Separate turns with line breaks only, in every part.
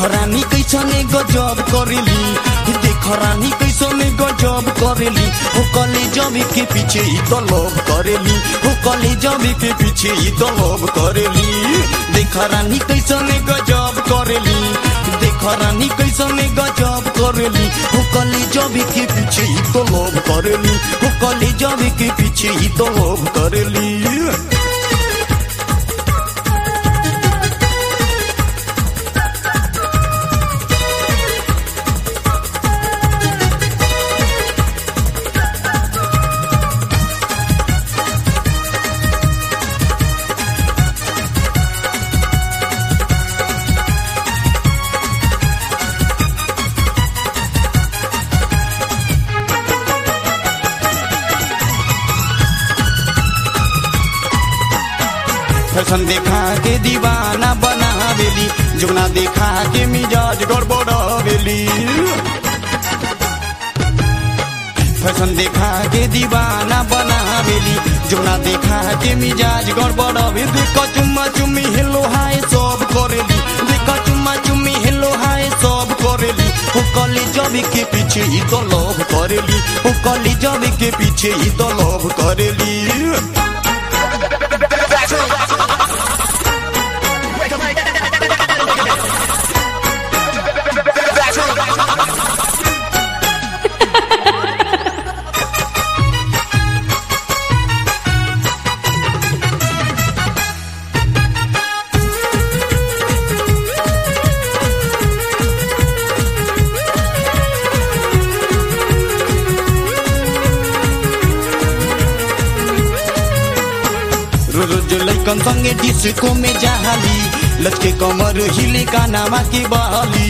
रानी कैसने गजब करेली देख रानी कैसने गजब करेली हो कले जबे के पीछे ही तो लोभ करेली हो कले जबे के पीछे ही तो लोभ करेली देख रानी कैसने गजब करेली देख रानी कैसने गजब करेली हो कले जबे के पीछे ही तो लोभ करेली हो कले जबे के पीछे ही तो लोभ करेली फैशन देखा के दीवाना बनावेली जुगना देखा के मिजाज गड़बड़ावेली फैशन देखा के दीवाना बनावेली जुगना देखा के मिजाज गड़बड़ावे देखो चुम्मा चुम्मी हेलो हाय सब करेली देखो चुम्मा चुम्मी हेलो हाय सब करेली हो कली जबी के पीछे ही तो लोभ करेली हो कली जबी के पीछे ही तो लोभ करेली रोज रोज लैकन संगे डिस्को में जाली लचके कमर हिले का नामा के बाली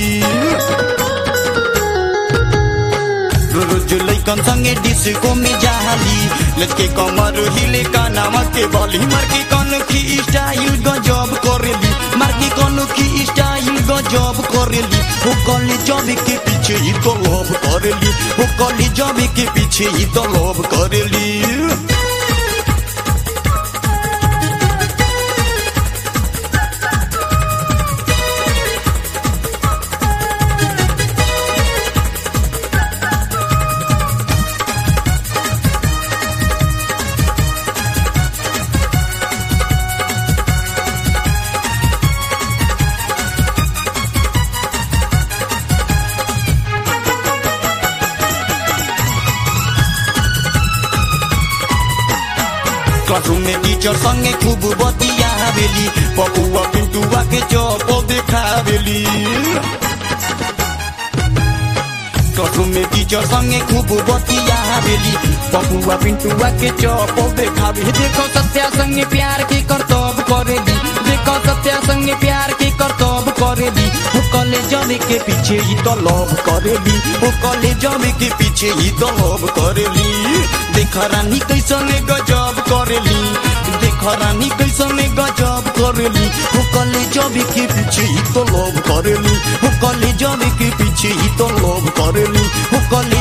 रोज रोज लैकन संगे डिस्को में जाली लचके कमर हिले का नामा के बाली मार के कन की स्टाइल गजब करेली मार के कन की स्टाइल गजब करेली हो कली जब के पीछे ही तो लोभ करेली हो कली जब के पीछे ही तो लोभ करेली क्लासरूम में टीचर संगे खूब बतियावेली पपुआ पिंटुआ के चौप देखावेली क्लासरूम में टीचर संगे खूब बतियावेली पपुआ पिंटुआ के चौप देखावे देखो सत्या संगे प्यार के करतब करेली देखो सत्या संगे प्यार के करतब करेली हो कले जमे के पीछे ही तो लोभ करेली हो कले जमे के पीछे ही तो लोभ करेली देख रानी कैसने गजब करेली देख रानी कैसने गजब करेली हो कले जबे के पीछे ही तो लोभ करेली हो कले जबे के पीछे ही तो लोभ करेली हो कले